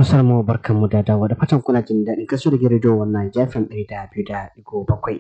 Tausar mu barkan mu da dawo da fatan kuna jin daɗin kaso da rediyo wannan jafin ɗari da biyu da ɗigo bakwai.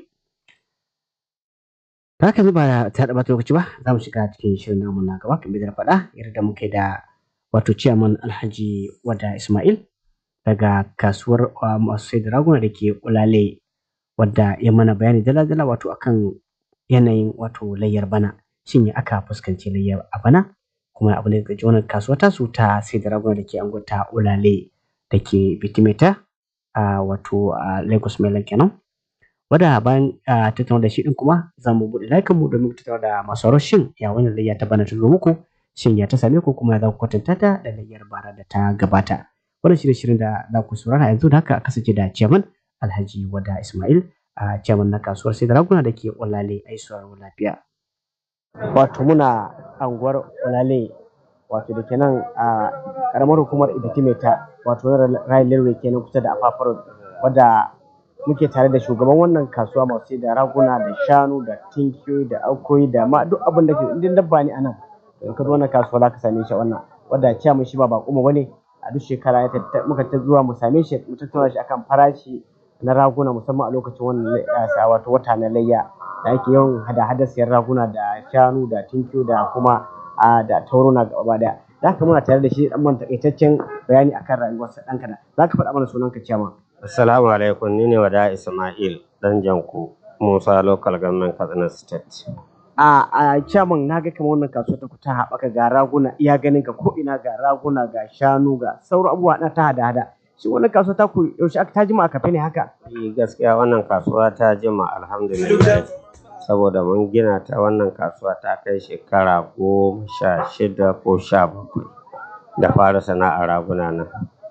Ta haka ba ta da ɓata lokaci ba za mu shiga cikin shirin namu na gaba kamar da na faɗa yadda muke da wato ciyaman Alhaji Wada Ismail daga kasuwar masu sai da raguna da ke Ulale wadda ya mana bayani dala-dala wato akan yanayin wato layyar bana shin ya aka fuskanci layyar a bana kuma abu ne ga wannan kasuwa tasu ta sai da raguna da ke anguwar Ulale da ke Bitimeta a wato a Lagos Mainland kenan. Wadda bayan tattauna da shi din kuma za mu buɗe layukan mu domin tattauna da masu shin ya wannan layya ta bana ta zo muku shin ya ta same ku kuma za ku kwatanta ta da layyar bara da ta gabata. Wannan shirye shirin da za ku saurara yanzu da haka kasance da ciyaman Alhaji Wada Ismail a ciyaman na kasuwar sai da raguna da ke Ulale ai sauraro lafiya. Wato muna anguwar Ulale wato da ke nan a karamar hukumar Ibitimeta wato Rayin Lerwe kenan kusa da Afafar wadda muke tare da shugaban wannan kasuwa masu sai da raguna da shanu da tinkiyoyi da aukoyi da ma duk abin da ke indin dabba ne anan in ka zo wannan kasuwa za ka same shi wannan wadda ciyaman shi ba bako mu bane a duk shekara muka ta zuwa mu same shi mu tattauna shi akan farashi na raguna musamman a lokacin wannan wato wata na layya da ake yawan hada-hadar siyan raguna da shanu da tinkiyo da kuma a da tauruna gaba daya za ka muna tare da shi dan man takaitaccen bayani akan rayuwarsa dan kada za ka faɗa mana sunanka ciyama assalamu alaikum ni ne wada ismail dan janku musa local government katsina state a a ciyaman na ga kamar wannan kasuwa ta ta haɓaka ga raguna iya ganin ka ko ina ga raguna ga shanu ga sauran abubuwa na ta hada-hada shi wannan kasuwa ta ku yaushe aka ta jima a kafe ne haka eh gaskiya wannan kasuwa ta jima alhamdulillah saboda mun gina ta wannan kasuwa ta kai shekara goma sha shida ko sha bakwai da fara sana'ar raguna nan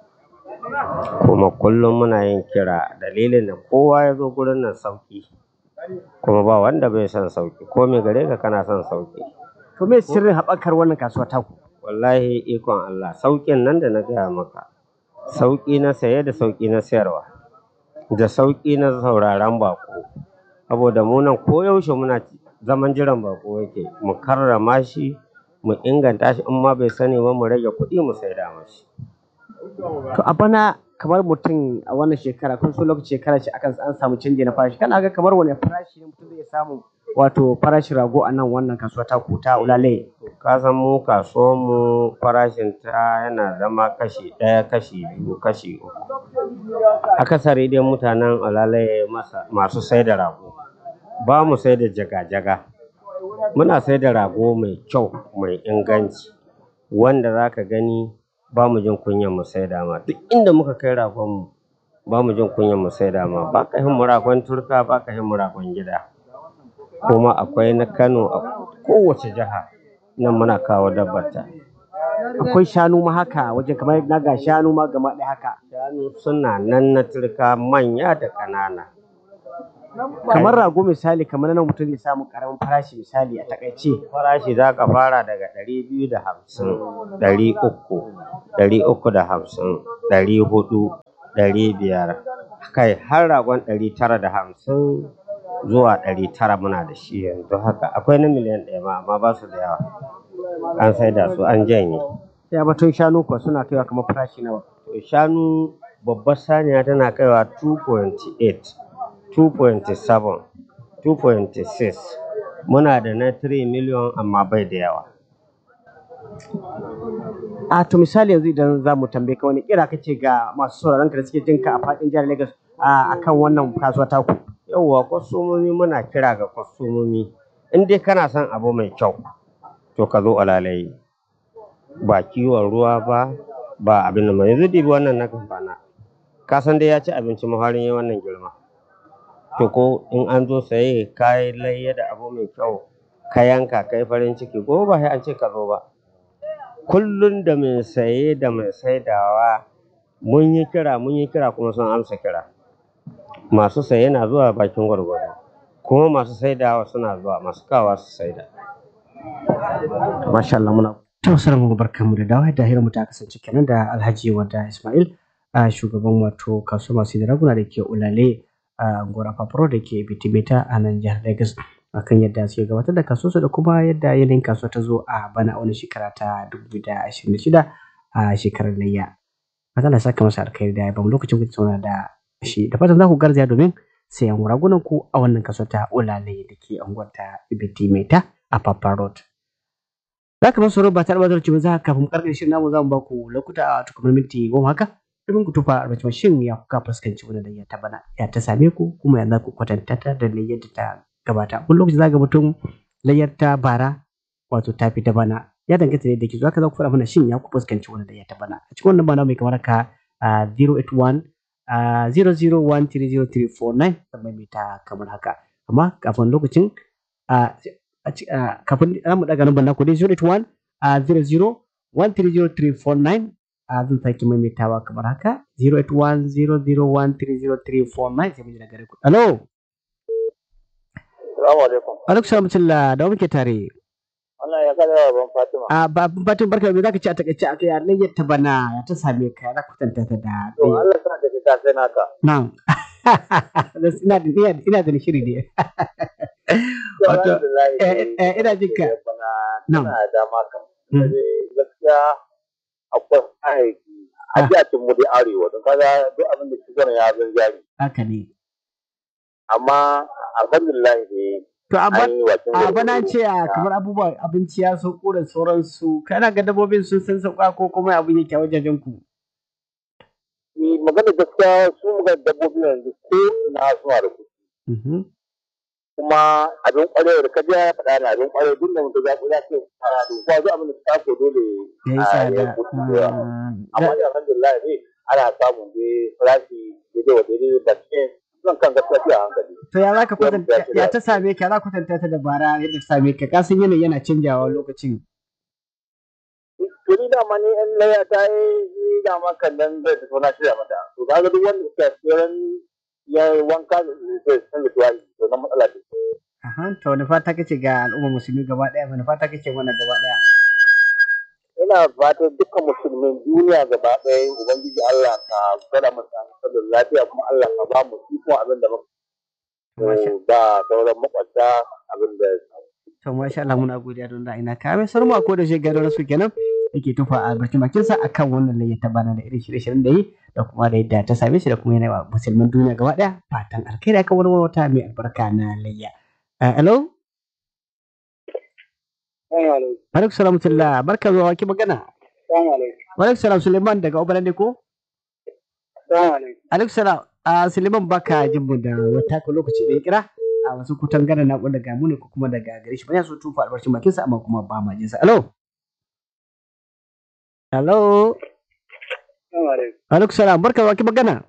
kuma kullum muna yin kira dalilin da kowa ya zo gurin nan sauki kuma ba wanda bai son sauki ko me gare ka kana son sauki to me sirrin haɓakar wannan kasuwa ta ku wallahi ikon Allah saukin nan da na gaya maka sauki na saye da sauki na sayarwa da sauki na sauraron bako saboda mu nan koyaushe muna zaman jiran bako yake mu karrama shi mu inganta shi in ma bai sani ba mu rage kuɗi mu saida mashi to a bana kamar mutum a wannan shekara kun so lokaci shekara ce akan an samu canji na farashi kana ga kamar wani farashi ne mutum zai samu wato farashin rago a nan wannan kasuwa ta ku ta ulale ka san mu kasuwar mu farashin ta yana zama kashi ɗaya kashi biyu kashi uku akasari dai mutanen ulale masu sai da rago ba mu sai da jaga-jaga muna sai da rago mai kyau mai inganci wanda za ka gani ba mu jin kunyan mu sai ma duk inda muka kai ragon mu ba mu jin kunyan mu sai ma ba ka hin mu ragon turka ba ka hin mu ragon gida kuma akwai na kano a kowace jiha nan muna kawo dabbar ta akwai shanu ma haka wajen kamar na ga shanu ma gama ɗaya haka shanu suna nan na turka manya da ƙanana kamar rago misali kamar nan mutum zai samu karamin farashi misali a takaice farashi za ka fara daga ɗari biyu da hamsin ɗari uku ɗari uku da hamsin ɗari hudu ɗari biyar kai har ragon ɗari tara da hamsin zuwa ɗari tara muna da shi yanzu haka akwai na miliyan ɗaya ma amma ba su da yawa an sai da su an janye ya batun shanu kuwa suna kaiwa kamar farashi nawa to shanu babbar saniya tana kaiwa 2.8 2.7 2.6 muna da na 3 miliyon amma bai da yawa a to misali yanzu idan za mu tambaye ka wani kira kace ga masu sauraron ka da suke jin ka a faɗin jihar Lagos a kan wannan kasuwa ta ku yauwa kwastomomi muna kira ga kwastomomi in dai kana son abu mai kyau to ka zo alalayi ba kiwon ruwa ba ba abin da mai yanzu dibi wannan na kamfana ka san dai ya ci abinci mafarin yi wannan girma to ko in an zo saye ka yi layya da abu mai kyau ka yanka ka yi farin ciki ko ba sai an ce ka zo ba kullum da mai saye da mai saidawa mun yi kira mun yi kira kuma sun amsa kira masu saye na zuwa bakin gwargwado kuma masu saidawa suna zuwa masu kawa su saida masha Allah muna tausar mu barkan mu da dawo da hirar mu ta kasance kenan da Alhaji Wada Ismail a shugaban wato kasuwa masu da raguna da ke Ulale a Gora Fafuro da ke Bitimeta a nan jihar Lagos akan yadda suke gabatar da kasuwarsu da kuma yadda yanayin kasuwa ta zo a bana wani shekara ta 2026 a shekarar layya. fatan Allah ya saka masa alkhairi da ya bamu lokacin ku tattauna da shi da fatan za ku garzaya domin sayan ragunan ku a wannan kaso ta ulale da ke anguwar ta ibiti mai ta a Papa Road. Za ka masu ba tare da ba za ka kafin karkar shirin namu za mu ba ku lokuta a tukumar minti goma haka domin ku tufa albacin shin ya kuka fuskanci wani layya ta bana ya ta same ku kuma ya za ku kwatanta ta da layyar da ta gabata wani lokaci za ga mutum layyar ta bara wato ta fi ta bana ya danganta da yadda ke zuwa ka za ku faɗa mana shin ya ku fuskanci wani layyar ta bana a cikin wannan bana mai kamar ka 081 00130349 kamar mai ta kamar haka amma kafin lokacin kafin mu daga nan banna ku dai 081 00130349 a zan sake maimaitawa kamar haka 08100130349 sai mu ji daga gare ku hello Assalamu alaikum. alaikum salam tilla da muke tare Allah ya kada ban Fatima. a babban batun barka da me zaka ci a takaice akai ya layyar ta bana ya ta same ka ya kwatanta ta da To Allah sa da ka sai naka. na'am ina da ina ina da shiri ne To Wato, alhamdulillah. eh, eh, ina jin ka. Bana Na'am. tana da dama kan. Mm. Sai Gaskiya akwai aiki a Ah. jiya mu da arewa don kaga duk abin da shi ya zan jari. haka ne Amma alhamdulillah ne to a an yi wakin a bana ce a kamar abubuwan abinci ya sauko da sauransu kana ga dabbobin sun san sauka ko kuma abin yake a wajajen ku Magana gaskiya su muga dabbobi yanzu ko ina suna da kuɗi. Mhm. kuma abin kwarewa da kaji ya faɗa na abin kwarewa duk da mutum ya ya ce fara da kuma zuwa abin da ta ko dole ya yi a tsada ya kuɗi da yawa. Mm, amma da- da alhamdulillah ne ana samun dai farashi daidai wa daidai da cikin zan kan gaskiya a hankali. to ya za ka kwatanta ya- ya ta same ka ya za ka kwatanta ta da bara yadda ta same ka kasan yanayi yana canjawa lokacin To ni dama ni in laya ta yi ni dama kan nan zai fito na shirya mata. To kaga duk wanda suka tsiran ya yi wanka da zai san da tuwali to na matsala ce. Aha, to wani fata kace ga al'ummar musulmi gaba daya wani fata kace mana gaba daya ina fatan dukkan musulmin duniya gaba ɗaya ubangiji Allah ka gwada mu samu sallar lafiya kuma Allah ka ba mu ikon abin da muka Masha- da sauran makwabta abin da to masha Allah muna godiya don da ina kame sarmu a ko da shi gado na su kenan yake tufa a barkin bakin sa akan wannan layya ta bana da irin shirye-shiryen da yi da kuma da yadda ta same shi da kuma yana wa musulmin duniya gaba daya fatan alkhairi akan wani wata mai albarka na layya Ah, hello alaikum salam tullah barka zuwa waki magana wa alaikum salam suleiman daga obalan ne ko alaikum salam a suleiman baka jin mu da wata ko lokaci da ya kira a wasu kutan gana na daga mu ne ko kuma daga gare shi ba ya so tufa albarcin bakin sa amma kuma ba ma jin sa hello hello alaikum salam barka zuwa waki magana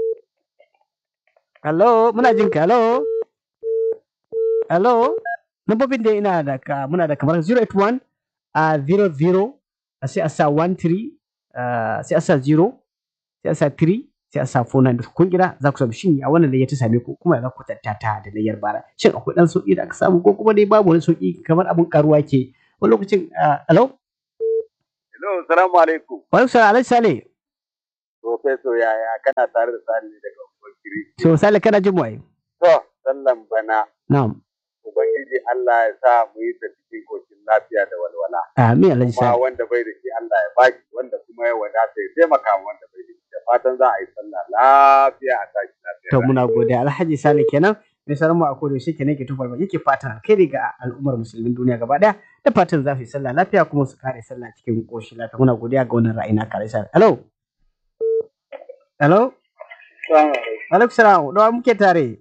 hello muna jin ka hello hello Lambobin da ina da ka muna da kamar 081 a 00 a sai a sa 13 ah, sai a sa 0 sai a sa 3 sai a sa 49 da kun kira za ku samu shin a wannan da ya ta same ku kuma za ku kwatanta ta da layyar bara shin akwai dan sauki da aka samu ko kuma dai babu wani sauki kamar abin karuwa ke wani lokacin ah, hello Hello, salamu alaikum. wa alaikum salam alaikum sale Professor yaya kana tare da tsari ne daga Ubangiji. so sale kana jin mu ai To, sallan bana na'am Ubangiji Allah ya sa mu yi ta cikin koshin lafiya da walwala. amin alhaji Kuma sale wanda bai da shi Allah ya baki wanda kuma ya wadata ya taimaka ma wanda bai da shi. Da fatan za a yi sallah lafiya a tashi lafiya. to muna godiya alhaji sale kenan mai sauran mu a koda yaushe kenan ke tufar yake fatan alkhairi ga al'ummar musulmin duniya gaba daya da fatan za su yi sallah lafiya kuma su kare sallah cikin koshin lafiya muna godiya ga wannan ra'ayi na kare sallah hello hello alaikum salam da wa muke tare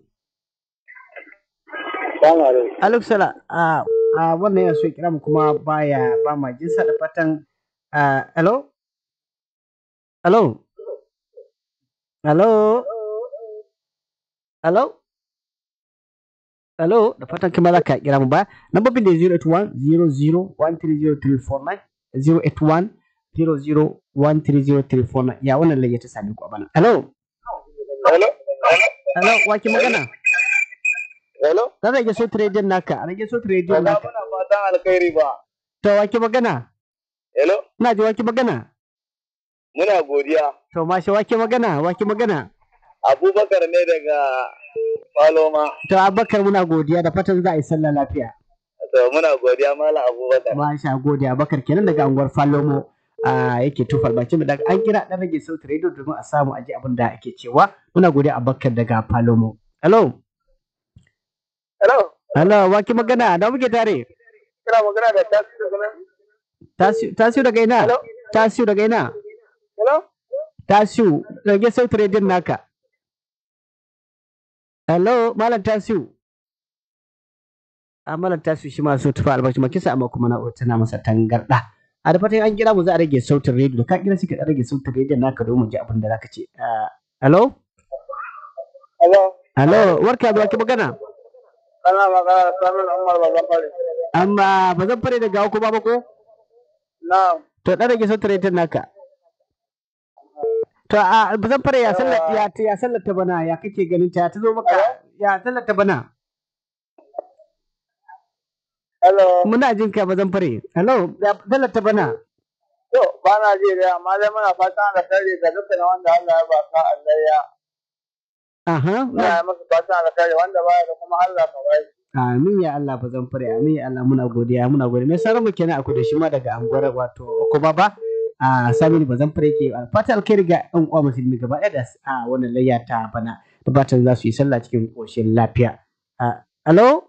Salamu alaikum. alaikum salam a a wannan yana so ya kira mu kuma baya ba ma jinsa da fatan ah, hello hello hello hello hello da fatan kima za ka kira mu ba lambobin da 081 00130349 081 00130349 ya wannan laye ta sami ku a bana hello Hello. hello wa ke magana Hello. za rage so trading naka a rage so trading Ba naka muna fatan alkhairi ba. to wa ke magana Hello. ina ji wa ke magana Muna godiya. to mashi wa ke magana wa ke magana Abubakar ne daga Paloma. to abakar muna godiya da fatan za a yi sallah lafiya To muna godiya Malam Abubakar. masha godiya abakar kenan daga anguwar falomo a yake tufa albarkacin mu daga an kira dan rage sautin rediyo domin a samu aji abin da ake cewa muna godiya Abubakar daga Palomo hello Hello, hello waki magana da muke tare kina magana da tasu daga nan? tasiu tasiu daga ina Hello? tasiu daga ina Hello? tasiu rage sautin rediyon naka hello malam tasiu a malam tasiu shi ma so tufa albarkacin mu kisa amma kuma na'urar tana masa tangarda a da fatan an kira mu za a rage sautin rediyo da ka kira sai ka dan rage sautin rediyon naka domin mu ji abin da zaka ce Ah, hello Hello? hello warka da waki magana Kana magana da Samun Umar Bazafari. amma ba zan fare daga ko ba ko Na, to dan rage sautin rediyon naka to a ba zan fare ya sallar ya ya sallar ta bana ya kake ganin ta ta zo maka ya sallar ta bana hello. muna jin ka ba zan fare hello ya sallar ta bana To, ba na ji da amma dai muna fatan da kare ga dukkan wanda Allah ya ba ka Allah ya. aha Muna yi masa fatan da kare wanda ba da kuma Allah ka bai. Amin ya Allah ba zan fare amin ya Allah muna godiya muna godiya mai sauran mu kenan akwai da shi ma daga anguwar wato ko baba a Saminu ba zan fare ke fata alkhairi ga ɗan uwa musulmi gaba ɗaya da a wannan layya ta bana da fatan za su yi sallah cikin koshin lafiya a alo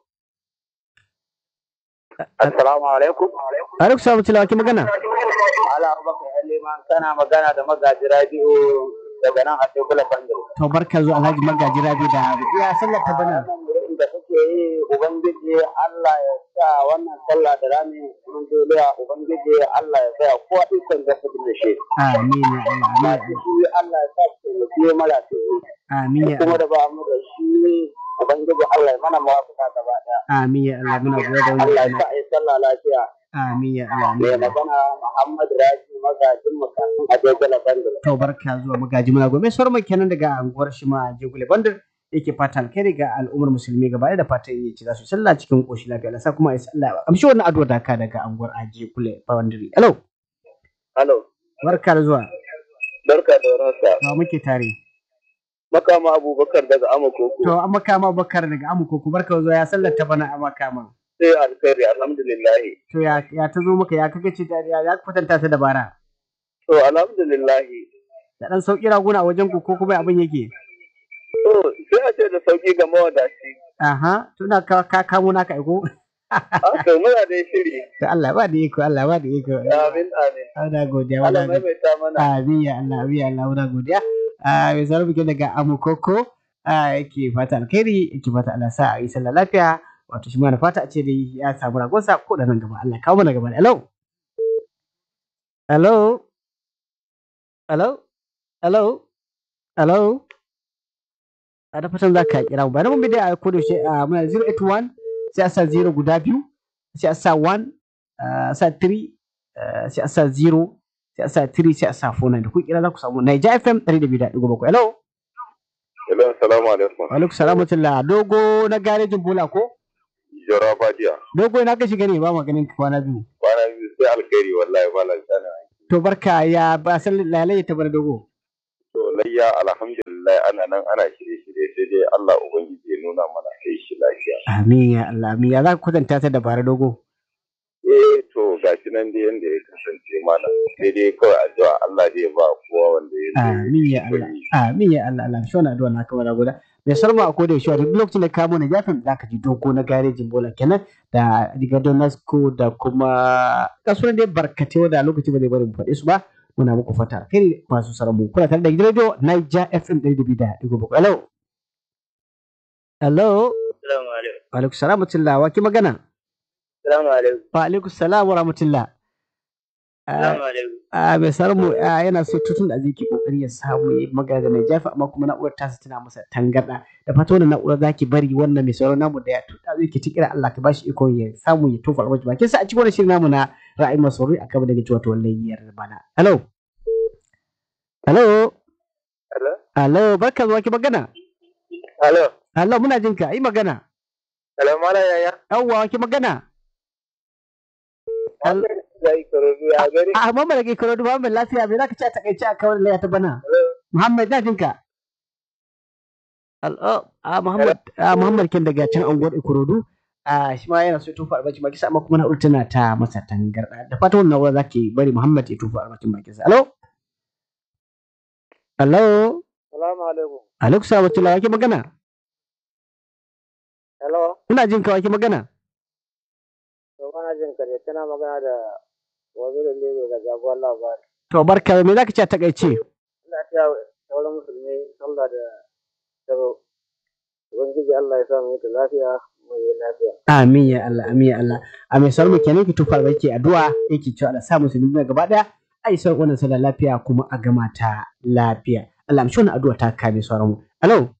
Assalamu alaikum. alaikum salam tilawa ki magana Ala Abubakar Aliman kana magana da magaji radio daga nan a Tekula Bandar. to barka zuwa Alhaji Magaji Rabi da ya sallar ta bana Wannan wurin da kake yi Ubangiji Allah ya sa wannan sallah da rami mun dole Ubangiji Allah ya sa ko ikon da su da shi. amin ya Allah amin ya Allah Shi Allah ya sa su da biye mara su. amin ya Kuma Allah da ba mu da shi Ubangiji Allah ya mana mawafaka gaba daya. amin ya Allah muna godiya da Allah ya wannan sa a yi sallah lafiya. amin ya Allah amin Mai ya Allah magana Muhammad Raji magajin makasin a Tekula Bandar. to barka zuwa magaji muna gobe sauran mu kenan daga anguwar shi ma Jigule Bandar yake fata alkhairi ga al'ummar musulmi gaba ɗaya da fatan yi ci za su sallah cikin koshi lafiya Allah sa kuma ya sallah amshi wannan addu'a da ka daga anguwar Jigule Bandar hello Hello. barka da zuwa Barka da warhaka. to muke tare Makama Abubakar daga Amakoko. to an makama bakar daga amuko ku barka da zuwa ya sallar ta bana a makama Sai alkhairi alhamdulillah. to ya ya ta zo maka ya kaga ce ta ya ya kwatanta ta dabara To alhamdulillah. da dan sauki raguna a wajen ku ko kuma abin yake To sai a ce da sauki ga mawadaci. aha tuna ka ka kamo naka aiko Ah, to muna da shiri. to Allah ba da iko Allah ba da iko Amin amin. ana godiya Allah wala maimaita mana. Amin ya Allah, amin ya Allah, muna godiya. A mai sauran bikin daga Amukoko yake fata alkhairi, yake fata Allah sa a yi sallah lafiya. Wato shi ma na fata a ce dai ya samu ragonsa ko da nan gaba. Allah kawo mana gaba. Hello. Hello. Hello. Hello. Hello. A da fatan za ka kira mu. Bayan mun bi dai a kodo shi a muna 081 sai a sa 0 guda biyu sai a sa 1 a sa 3 sai a sa 0 sai a sa 3 sai a sa 4 da ku kira za ku samu Naija FM 102.7 hello Hello, assalamu alaikum. wa alaikum salam wa rahmatullah. dogo na garejin bola ko Jara Fadiya. dogo ina ka shiga ne ba maganin kwana biyu Kwana biyu sai alkhairi wallahi malam sana. to barka ya ba san lalai ta bar dogo To layya alhamdulillah ana nan ana shirye-shirye sai dai Allah ubangiji ya nuna mana sai shi lafiya. amin ya Allah amin ya za ka kwatanta ta da bara dogo Eh to gashi nan dai yanda ya kasance mana sai dai kawai addu'a Allah zai ba kowa wanda ya zo amin ya Allah amin ya Allah Allah shi wannan addu'a na kamar guda mai sarma a koda yaushe wato duk lokacin da ka mu na jafin zaka ji dogo na garejin bola kenan da rigadon nasko da kuma kasuwan dai barkatai wanda lokaci ba zai bari mu faɗi su ba muna muku fata kai masu saramu kuna tare da gidan radio Niger FM 102.7 hello hello Assalamu alaikum. wa alaikum salam wa rahmatullah wa ki magana Assalamu alaikum. wa alaikum salam wa rahmatullah Ah, alaikum. a mai sarmu yana so tutun da zai kokari ya samu ya magana da mai jafi amma kuma na'urar tasa tana masa tangarda da fata wannan na'urar zaki bari wannan mai sauran namu da ya tuta zai ki tikira Allah ka bashi iko ya samu ya tofa alwaji bakin sa a cikin wannan shirin namu na ra'ayin masauri a gaba daga cewa to wallahi bana hello hello Hello. hello barka zuwa ki magana Hello. hello muna jin ka yi magana Hello mala yaya. yawwa ki magana Hel- Zai karobi ya gari. a Muhammad da ke karo da Muhammad lafiya me zaka ci a takaice a kawar laya ta bana Hello. Muhammad na jinka. Al- oh, a Muhammad a Muhammad ken daga can anguwar Ikorodu a shi ma yana so ya tofa albacin baki sa amma kuma na'urar tana ta masa tangarɗa da fatan wannan na'urar zaki bari Muhammad ya tofa albacin baki sa alo alo Salamu alaikum. alaikum salam wa wake magana Hello. ina jin ka wake magana To kana jin ka ne tana magana da wazirin Lebe ga jagoran labari. to barka me zaka ce a takaice Ina taya sauran musulmi sallah da da Ubangiji Allah ya sa mu yi lafiya mu yi lafiya. amin ya Allah amin ya Allah a mai sauran mu kenan ki tofa albaki addu'a yake cewa Allah sa musulmi duniya gaba daya ai sauran wannan sallah lafiya kuma a gama ta lafiya Allah amshi wannan addu'a ta kame sauran mu alo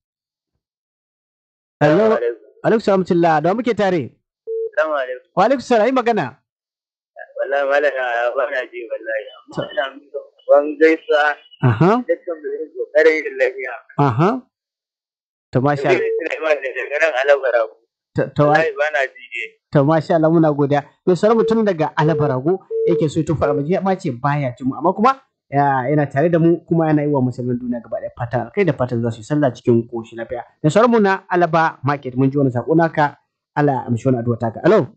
alo alaikum salam wa rahmatullah da wa muke tare Salamu alaikum. wa alaikum salam yi magana Wallahi malaka ba na ji wallahi. Ina ban gaisa aha dukkan da yake kokarin yin lafiya. aha to masha Allah Sulaiman da daga nan Alabara. to- to Wallahi ba na ji ne. to masha Allah muna godiya mai sauran mutum daga Alabarago yake so ya tofa albaki ma ce baya jin mu amma kuma ya- yana tare da mu kuma yana yi wa musulmin duniya gaba ɗaya fatan alkai da fatan za su yi sallah cikin koshi lafiya da sauran mu na Alaba market mun ji wani sako naka Allah ya amshi wani addu'a taka alo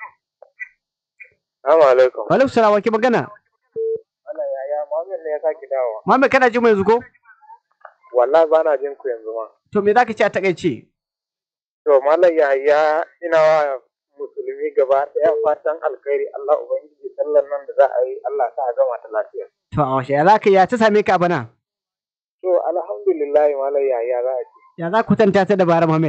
Assalamu alaikum. wa alaikum salam wa ke magana Allah ya ya Muhammad ne ya saki dawowa. Muhammad kana jin mu yanzu ko Wallahi ba na jin ku yanzu ma. to me zaka ce a takaice To Malam Yahaya ina wa musulmi gaba ɗaya fatan alkhairi Allah Ubangiji sallan nan da za a yi Allah sa a gama ta lafiya. to a washe ya zaka ya ta same ka a bana To alhamdulillah Malam Yahaya za a ce. ya za ku tanta ta da bara Muhammad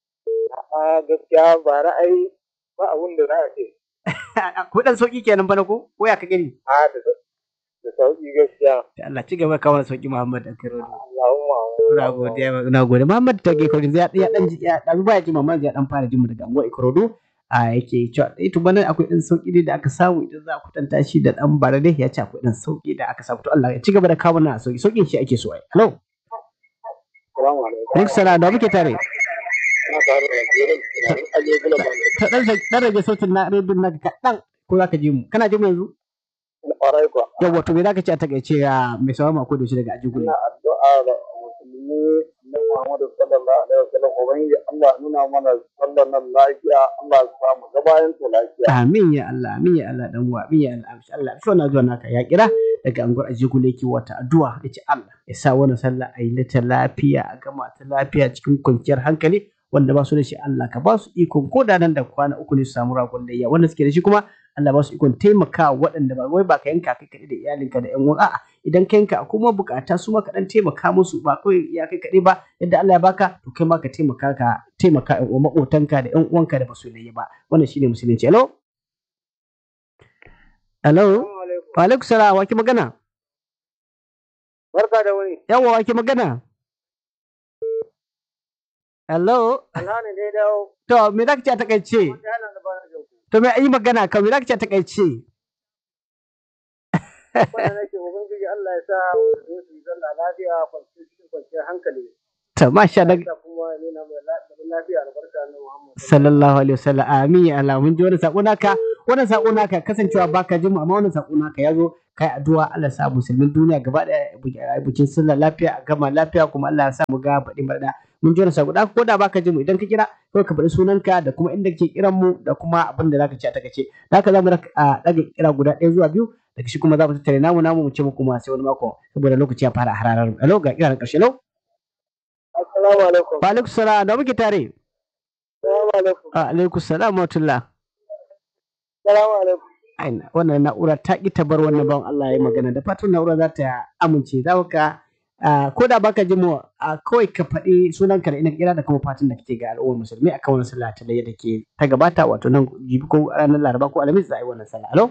A gaskiya ba ra'ayi ba abun da za a ce. ku dan sauki kenan bana ko ko ya ka gani A da da sauki gaskiya. Da Allah ci gaba kawo sauki Muhammad da kiro Allahumma Ina godiya ina godiya Muhammad ta ke kodin ya ya dan ji ya dan baya ji Muhammad ya dan fara jin mu daga anguwa Ikorodu a yake cewa eh to bana akwai dan sauki ne da aka samu idan za ku tanta shi da dan bara dai ya ce akwai dan sauki da aka samu to Allah ya ci gaba da kawo na sauki saukin shi ake so ai hello Assalamu alaikum. Rik sana da muke tare Ina tare da Jirin Aliyu Gulaban. ta dan dan rage sautin na rediyon naka kaɗan ko zaka ji mu kana ji mu yanzu Ƙwarai kuwa. yawa to me zaka ce a takaice ya mai sauran mako da shi daga ajigule ina addu'a ga musulmi na Muhammadu sallallahu alaihi wasallam ubangiji Allah nuna mana sallan nan lafiya Allah ya samu gabayan ta lafiya Amin ya Allah, amin ya Allah dan uwa, amin ya Allah, amshi Allah. Shi wannan zuwa naka ya kira daga anguwar Ajigule yake wata addu'a yace Allah ya sa wannan sallah a yi ta lafiya a gama ta lafiya cikin kwanciyar hankali wanda ba su da shi Allah ka ba su ikon ko da nan da kwana uku ne su samu ragon layya wanda suke da shi kuma Allah ba su ikon taimaka waɗanda ba wai ba ka yanka kai kaɗai da iyalinka da ƴan uwa a'a idan ka yanka kuma bukata su ma ka dan taimaka musu ba kawai ya kai kaɗai ba yadda Allah ya baka to kai ma ka taimaka ka taimaka ƴan uwa maƙotanka da ƴan uwanka da ba su layya ba wannan shine musulunci hello hello wa alaikum salam wa ki magana barka da wani yawa wa ki magana hello Allah ne dai dawo to me zaka ce a takaice wata yana da bana jin ku to me yi magana kan me zaka ce a takaice wanda nake ubangiji Allah ya sa musulmi su yi sallah lafiya kwanciyar cikin kwanciyar hankali to masha Allah Allah kuma ya nuna mai lafiya albarka na Muhammad sallallahu alaihi wasallam amin ya Allah mun ji wannan sako naka wannan sako naka kasancewa baka jin mu amma wannan sako naka yazo kai addu'a Allah ya sa musulmin duniya gaba daya bukin sallah lafiya a gama lafiya kuma Allah ya sa mu ga baɗi barda mun ji wannan sako da ko da baka jin mu idan ka kira kawai ka faɗi sunanka da kuma inda kake kiran mu da kuma abin da zaka ci a takaice da haka zamu daga kira guda ɗaya zuwa biyu daga shi kuma za mu tattare namu namu mu ce muku ma sai wani mako saboda lokaci ya fara hararar mu alo ga kiran karshe alo Assalamu alaikum wa alaikum salam da muke tare Assalamu alaikum wa alaikum salam wa rahmatullah Assalamu alaikum aina wannan na'ura ta ƙi ta bar wannan bawan Allah ya yi magana da fatan na'ura za ta amince za ka ko da baka ji mu a kawai ka faɗi sunanka da ina kira da kuma fatan da kake ga al'ummar musulmi akan wannan sallah ta da ke ta gabata wato nan jibi ko ranar laraba ko alhamis za a yi wannan sallah alo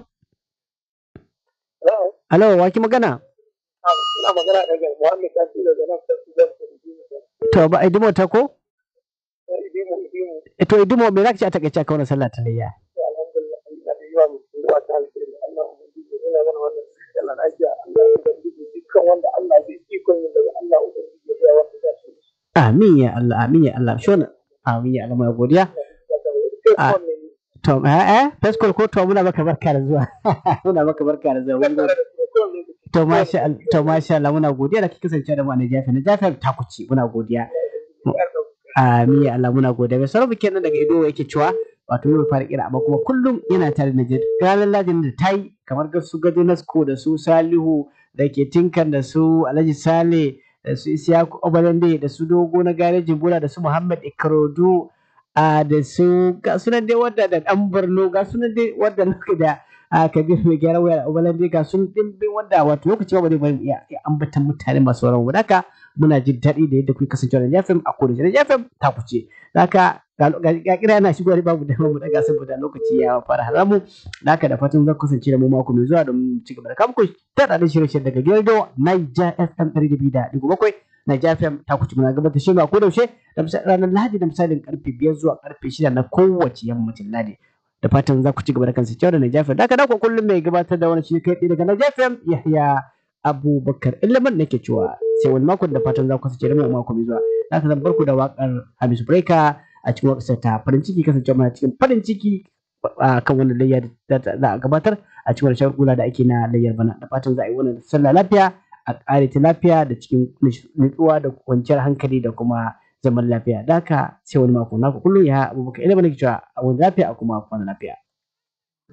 Hello alo wa ki magana ina magana daga Muhammad Kashi daga nan Kashi da to ba a idimo ta ko Idimu Idimu Eh, to idimo me za ka ci a takaice akan wannan sallah ta layya alhamdulillah ina da yawa musulmi wa ta alheri Allah ubangiji yana mana wannan sallah lafiya Allah ubangiji dukkan wanda Allah zai ikon yin daga Allah ubangiji ya ga wanda za su yi amin ya Allah amin ya Allah shi wannan amin ya Allah mai godiya Ah. to eh eh feskol ko to muna maka barka da zuwa muna maka barka da zuwa Mun gode. To masha Allah, to masha Allah muna godiya da kike kasance da mu a Najafi. Najafi ta kuci muna godiya. Amin ya Allah muna godiya. Mai sarrafa kenan daga Ido yake cewa wato yau fara kira amma kuma kullum yana tare da Najd ranar Ladin da ta yi kamar ga su Gado Nasko da su Salihu da ke tinkan da su Alhaji Sale da su Isiyaku Obalande da su Dogo na garejin Bola da su Muhammad Ikrodu a da su ga sunan dai wadda da dan Borno ga sunan dai wadda nake da a Kabir mai gyara waya Obalande ga sun dimbin wadda wato lokaci ba zai bari iya ambatan mutane masu sauran wadaka muna jin daɗi da yadda kuke kasancewa da FM a kodace da FM ta kuce haka ga kira yana shigowa babu da mu daga saboda lokaci ya fara haramu haka da fatan zan kasance da mu mako mai zuwa don ci gaba da kamku ta da shirye-shirye daga Gildo Niger FM 200.7 Niger FM ta kuce muna gabatar shi a kodaushe da ranar Lahadi da misalin karfe 5 zuwa karfe 6 na kowace yammacin Lahadi da fatan za ku ci gaba da kansa cewa da Niger FM da haka da kullum mai gabatar da wani shi kai daga Niger FM Yahya abubakar ilimin nake cewa sai wani makon da fatan za ku kasance da mu mako mai zuwa za ka zan barku da wakar Hamisu Breaker a cikin wakar ta farin ciki kasance mana cikin farin ciki a kan wannan layya da za a gabatar a cikin wani shagula da ake na layyar bana da fatan za a yi wannan sallah lafiya a ƙare ta lafiya da cikin nutsuwa da kwanciyar hankali da kuma zaman lafiya da haka sai wani mako naku kullum ya abubakar ilimin nake cewa a wani lafiya a kuma kwana lafiya.